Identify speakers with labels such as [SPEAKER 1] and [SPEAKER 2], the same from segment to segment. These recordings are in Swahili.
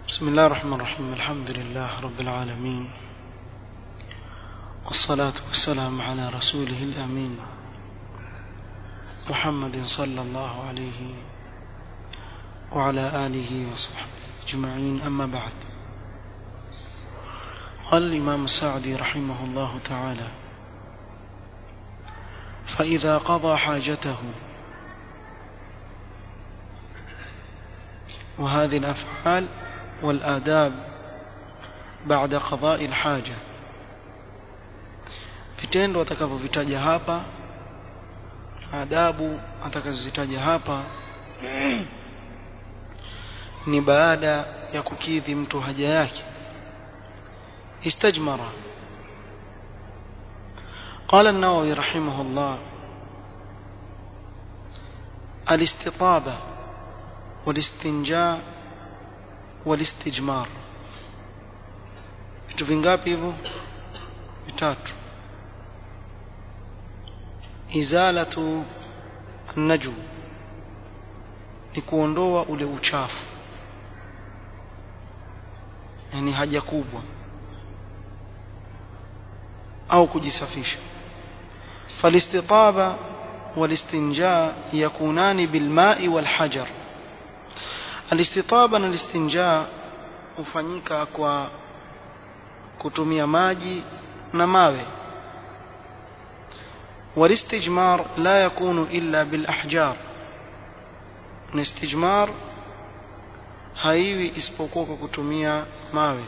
[SPEAKER 1] بسم الله الرحمن الرحيم الحمد لله رب العالمين والصلاة والسلام على رسوله الأمين محمد صلى الله عليه وعلى آله وصحبه أجمعين أما بعد قال الإمام السعدي رحمه الله تعالى فإذا قضى حاجته وهذه الأفعال والآداب بعد قضاء الحاجة vitendo atakavyovitaja hapa adabu atakazozitaja hapa ni baada ya kukidhi mtu haja yake istajmara قال النووي رحمه الله الاستطابة والاستنجاء والاستجمار vitu vingapi hivyo vitatu izalatu naju ni kuondoa ule uchafu yani haja kubwa au kujisafisha falistitaba والاستنجاء يكونان بالماء والحجر alistitaba na listinja hufanyika kwa kutumia maji na mawe والاستجمار لا يكون إلا بالأحجار الاستجمار haiwi isipokuwa kwa kutumia mawe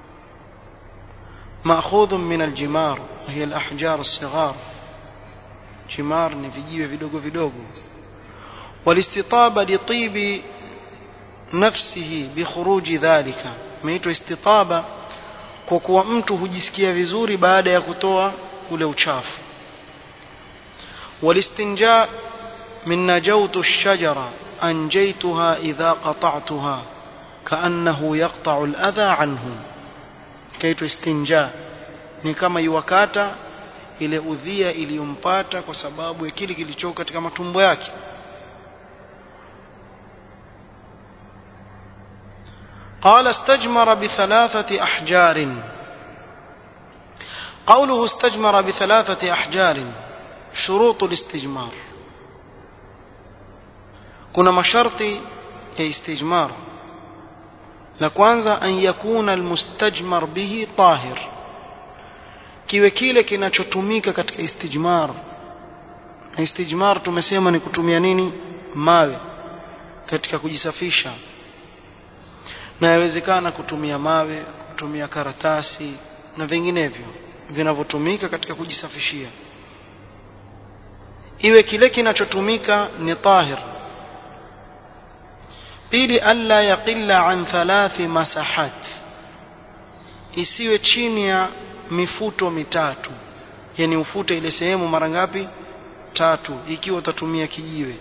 [SPEAKER 1] مأخوذ من الجمار وهي الأحجار الصغار جمار ni vijiwe vidogo vidogo والاستطابة لطيب nafsihi bikhuruji dhalika imeitwa istitaba kwa kuwa mtu hujisikia vizuri baada ya kutoa ule uchafu walistinja min najawtu ash-shajara anjaytuha idha qata'tuha kaannahu yaqta'u al-adha anhu kaitwa istinja ni kama iwakata ile udhia iliyompata kwa sababu ya kile kilichoka katika matumbo yake قال استجمر بثلاثة أحجار قوله استجمر بثلاثة أحجار شروط الاستجمار كنا مشرط استجمار لكوانزا أن يكون المستجمر به طاهر kiwe kile kinachotumika katika istijmar na istijmar tumesema ni kutumia nini mawe katika kujisafisha na yawezekana kutumia mawe kutumia karatasi na vinginevyo vinavyotumika katika kujisafishia iwe kile kinachotumika ni tahir pili alla yaqilla an thalathi masahat isiwe chini ya mifuto mitatu yani ufute ile sehemu mara ngapi tatu ikiwa utatumia kijiwe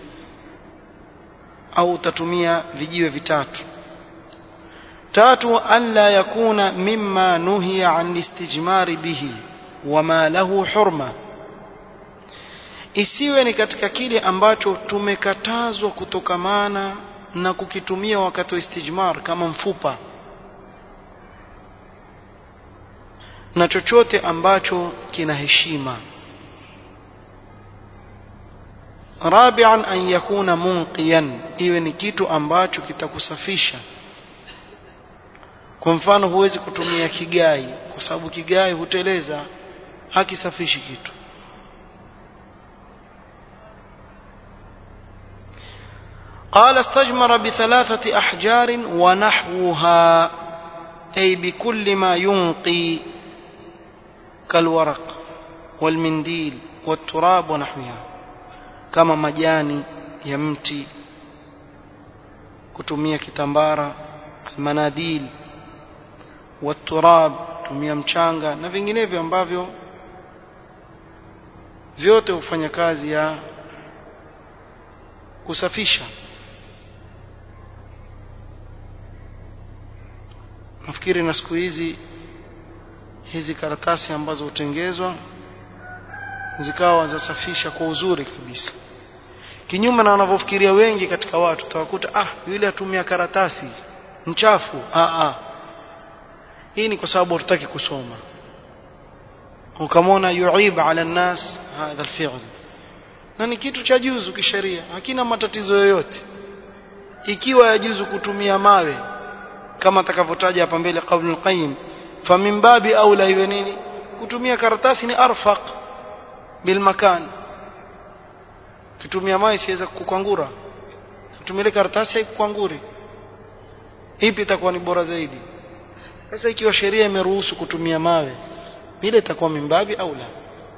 [SPEAKER 1] au utatumia vijiwe vitatu tatu alla yakuna mimma nuhiya an istijmari bihi wama lahu hurma isiwe ni katika kile ambacho tumekatazwa kutokamana na kukitumia wakati wa istijmar kama mfupa na chochote ambacho kina heshima rabi'an an yakuna munqiyan iwe ni kitu ambacho kitakusafisha kwa mfano huwezi kutumia kigai kwa sababu kigai huteleza hakisafishi kitu قال استجمر بثلاثة أحجار ونحوها أي بكل ما ينقي كالورق والمنديل والتراب ونحوها كما مجاني يمتي كتمية كتنبارة المناديل waturab tumia mchanga na vinginevyo ambavyo vyote hufanya kazi ya kusafisha nafikiri na siku hizi hizi karatasi ambazo hutengezwa zikawa zasafisha kwa uzuri kabisa kinyume na wanavyofikiria wengi katika watu utawakuta ah yule atumia karatasi mchafu a a hii ni kwa sababu hatutaki kusoma ukamwona yuib ala nnas hadha alfi'l na ni kitu cha juzu kisheria hakina matatizo yoyote ikiwa yajuzu kutumia mawe kama atakavyotaja hapa mbele qaulul qayyim famin babi aula iwe nini kutumia karatasi ni arfaq bil makan kitumia mawe siweza kukwangura kutumia karatasi haikukwanguri ipi itakuwa ni bora zaidi sasa ikiwa sheria imeruhusu kutumia mawe ile itakuwa mimbabi au la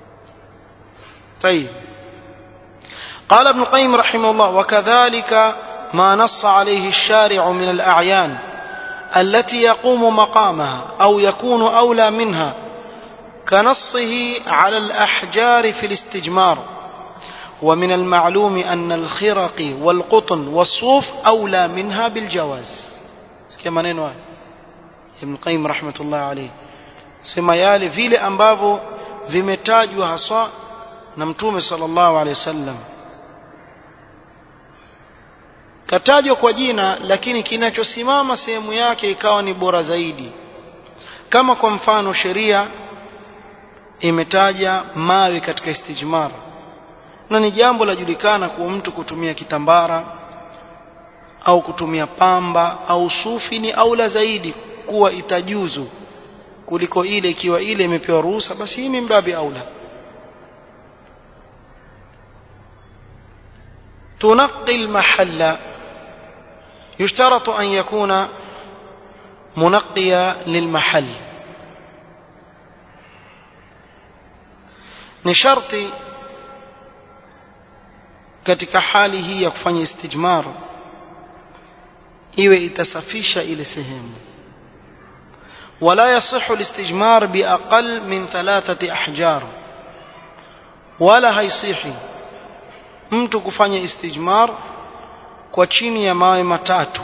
[SPEAKER 1] طيب قال ابن القيم رحمه الله وكذلك ما نص عليه الشارع من الأعيان التي يقوم مقامها أو يكون أولى منها كنصه على الأحجار في الاستجمار ومن المعلوم أن الخرق والقطن والصوف أولى منها بالجواز كما ننوى ابن القيم رحمة الله عليه sema yale vile ambavyo vimetajwa haswa na mtume sallallahu alaihi wasallam katajwa kwa jina lakini kinachosimama sehemu yake ikawa ni bora zaidi kama kwa mfano sheria imetaja mawe katika istijmar na ni jambo lajulikana kuwa mtu kutumia kitambara au kutumia pamba au sufi ni aula zaidi kuwa itajuzu kuliko ile ikiwa ile imepewa ruhusa basi hii mimbabi aula تنقي المحل يشترط أن يكون منقيا للمحل ni sharti katika hali hii ya kufanya istijmar iwe itasafisha ile sehemu ولا يصح الاستجمار بأقل من ثلاثة أحجار ولا هيصيحي mtu kufanya istijmar kwa chini ya mawe matatu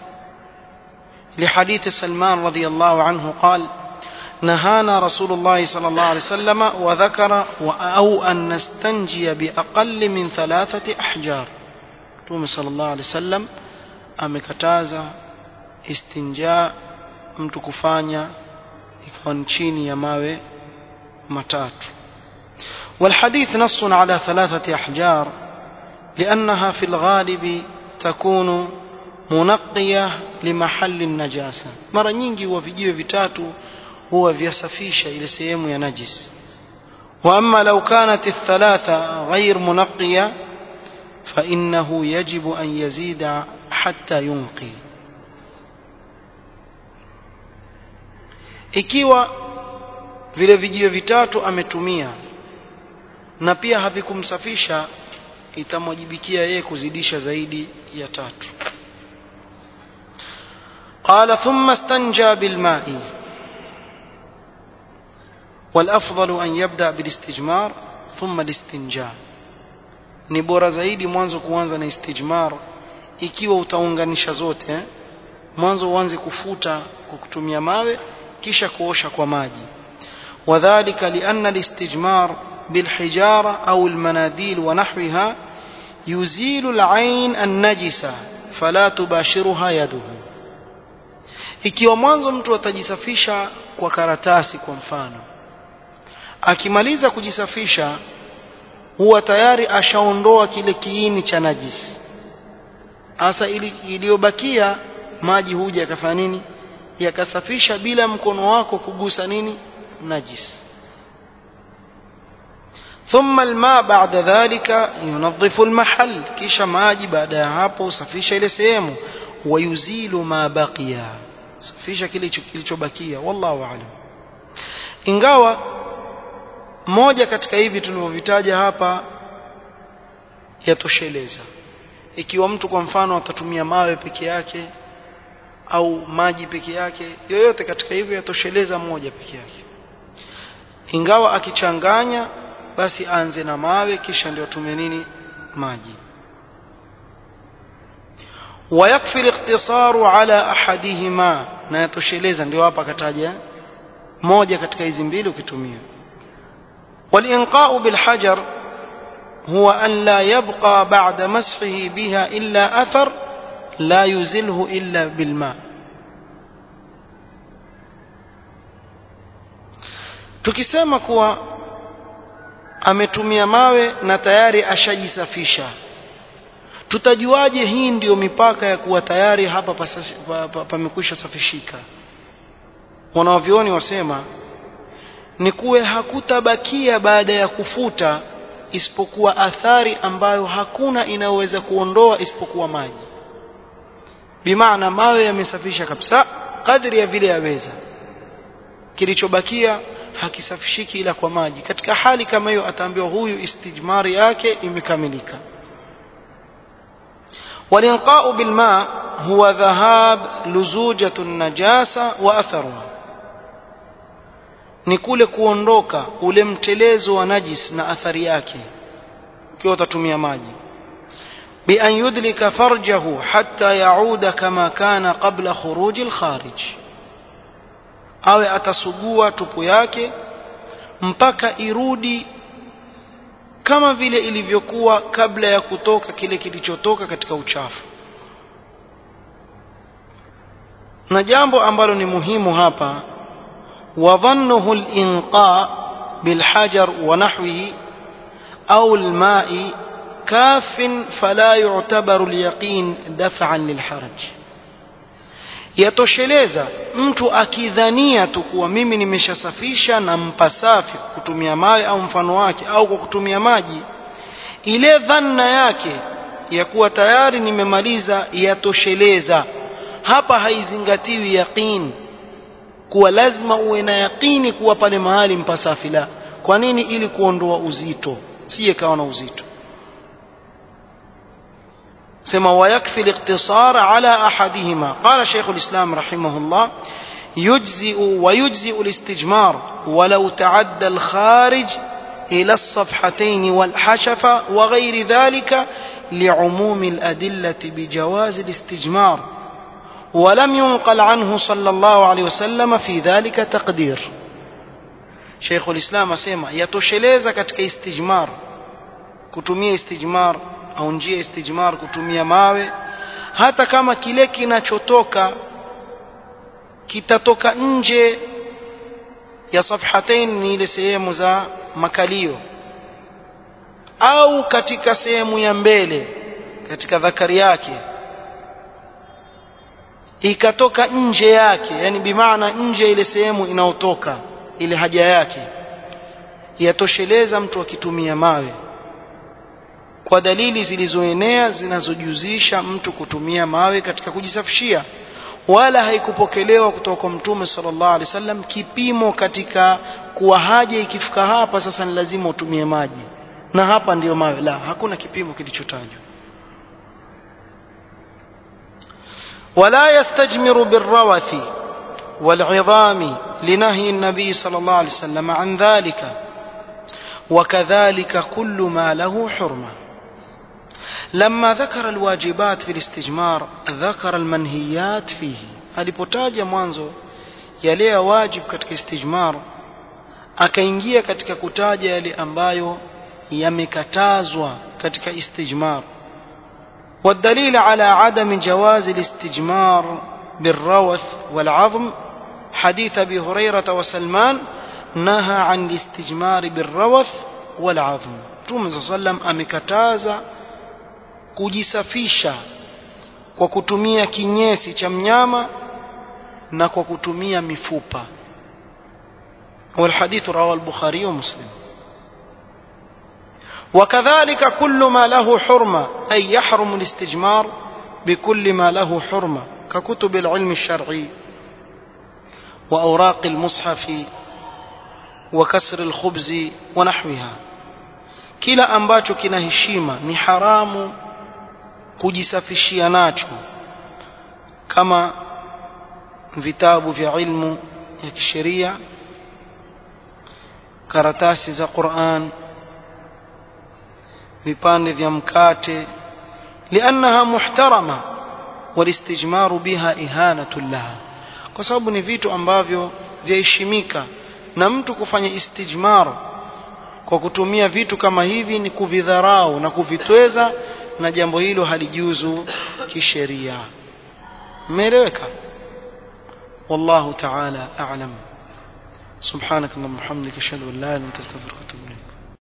[SPEAKER 1] لحديث سلمان رضي الله عنه قال نهانا رسول الله صلى الله عليه وسلم وذكر أو أن نستنجي بأقل من ثلاثة أحجار تومي صلى الله عليه وسلم amekataza istinja mtu kufanya ikiwa ni chini ya mawe matatu والحديث نص على ثلاثة أحجار لأنها في الغالب تكون منقية لمحل النجاسة مرة nyingi huwa vijiwe vitatu huwa vyasafisha ile sehemu ya najis وأما لو كانت الثلاثة غير منقية فإنه يجب أن يزيد حتى ينقي ikiwa vile vijiwe vitatu ametumia na pia havikumsafisha itamwajibikia yeye kuzidisha zaidi ya tatu قال ثم استنجى بالماء والأفضل أن يبدأ بالاستجمار ثم الاستنجاء ni bora zaidi mwanzo kuanza na istijmar ikiwa utaunganisha zote eh? mwanzo uanze kufuta kwa kutumia mawe kisha kuosha kwa maji wadhālika lianna alistijmar bilhijara au almanadil wa nahwiha yuzilu alayn annajisa fala tubashiruha yaduhu ikiwa mwanzo mtu atajisafisha kwa karatasi kwa mfano akimaliza kujisafisha huwa tayari ashaondoa kile kiini cha najisi hasa iliyobakia maji huja yakafanya nini yakasafisha bila mkono wako kugusa nini najis ثم الماء بعد ذلك ينظف المحل kisha maji baada ya hapo usafisha ile sehemu wayuzilu ma baqiya safisha kile kilichobakia wallahu aalam ingawa moja katika hivi tulivyovitaja hapa yatosheleza ikiwa mtu kwa mfano atatumia mawe peke yake au maji peke yake yoyote katika hivyo yatosheleza moja peke yake ingawa akichanganya basi aanze na mawe kisha ndio tumie nini maji ويكفي الاقتصار على احدهما na yatosheleza ndio hapa kataja moja katika hizi mbili ukitumia والإنقاء بالحجر هو أن لا يبقى بعد مسحه بها إلا أثر لا يزله إلا بالماء tukisema kuwa ametumia mawe na tayari ashajisafisha tutajuaje hii ndiyo mipaka ya kuwa tayari hapa pamekwisha safishika wanavyoni wasema ni kuwe hakutabakia baada ya kufuta isipokuwa athari ambayo hakuna inayoweza kuondoa isipokuwa maji bimaana mawe yamesafisha kabisa kadri ya vile yaweza kilichobakia hakisafishiki ila kwa maji katika hali kama hiyo ataambiwa huyu istijmari yake imekamilika والإنقاء بالماء هو ذهاب لزوجة النجاسة وأثرها ni kule kuondoka ule mtelezo wa najis na athari yake ukiwa utatumia maji bi an yudlika farjahu hatta yauda kama kana qabla khuruji alkharij awe atasugua tupu yake mpaka irudi kama vile ilivyokuwa kabla ya kutoka kile kilichotoka katika uchafu na jambo ambalo ni muhimu hapa وظنه الإنقاء بالحجر ونحوه أو الماء كاف فلا يعتبر اليقين دفعا للحرج yatosheleza mtu akidhania tu kuwa mimi nimeshasafisha na mpasafi kwa kutumia mawe au mfano wake au kwa kutumia maji ile dhanna yake ya kuwa tayari nimemaliza yatosheleza hapa haizingatiwi yaqini kuwa lazima uwe na yaqini kuwa pale mahali mpasafi la kwa nini ili kuondoa uzito siye kawa na uzito sema ويكفي الاقتصار على أحدهما قال شيخ الإسلام رحمه الله يجزئ ويجزئ الاستجمار ولو تعدى الخارج إلى الصفحتين والحشفة وغير ذلك لعموم الأدلة بجواز الاستجمار ولم ينقل عنه صلى الله عليه وسلم في ذلك تقدير شيخ الإسلام أسيما يتوشلeza katika istijmar kutumia istijmar au njia istijmar kutumia mawe hata kama kile kinachotoka kitatoka nje ya safhatain ni ile sehemu za makalio au katika sehemu ya mbele katika dhakari yake ikatoka nje yake yani bimaana nje ile sehemu inayotoka ile haja yake yatosheleza mtu akitumia mawe kwa dalili zilizoenea zinazojuzisha mtu kutumia mawe katika kujisafishia wala haikupokelewa kutoka kwa mtume sallallahu alaihi wasallam kipimo katika kuwa haja ikifika hapa sasa ni lazima utumie maji na hapa ndiyo mawe la hakuna kipimo kilichotajwa ولا يستجمر بالروث والعظام لنهي النبي صلى الله عليه وسلم عن ذلك وكذلك كل ما له حرمة لما ذكر الواجبات في الاستجمار ذكر المنهيات فيه alipotaja mwanzo yale ya wajib katika istijmar akaingia katika kutaja yale ambayo yamekatazwa katika istijmar والدليل على عدم جواز الاستجمار بالروث والعظم حديث ابي هريره وسلمان نهى عن الاستجمار بالروث والعظم Mtume صلى الله عليه وسلم amekataza kujisafisha kwa kutumia kinyesi cha mnyama na kwa kutumia mifupa والحديث رواه البخاري ومسلم وكذلك كل ما له حرمة أي يحرم الاستجمار بكل ما له حرمة ككتب العلم الشرعي وأوراق المصحف وكسر الخبز ونحوها kila ambacho kina heshima ni haramu kujisafishia nacho kama vitabu vya ilmu ya kisheria karatasi za Qur'an vipande vya mkate liannaha muhtarama walistijmaru biha ihanatu laha kwa sababu ni vitu ambavyo vyaheshimika na mtu kufanya istijmar kwa kutumia vitu kama hivi ni kuvidharau na kuvitweza na jambo hilo halijuzu kisheria umeeleweka wallahu ta'ala a'lam سبحانك اللهم وبحمدك اشهد ان لا اله الا انت استغفرك واتوب اليك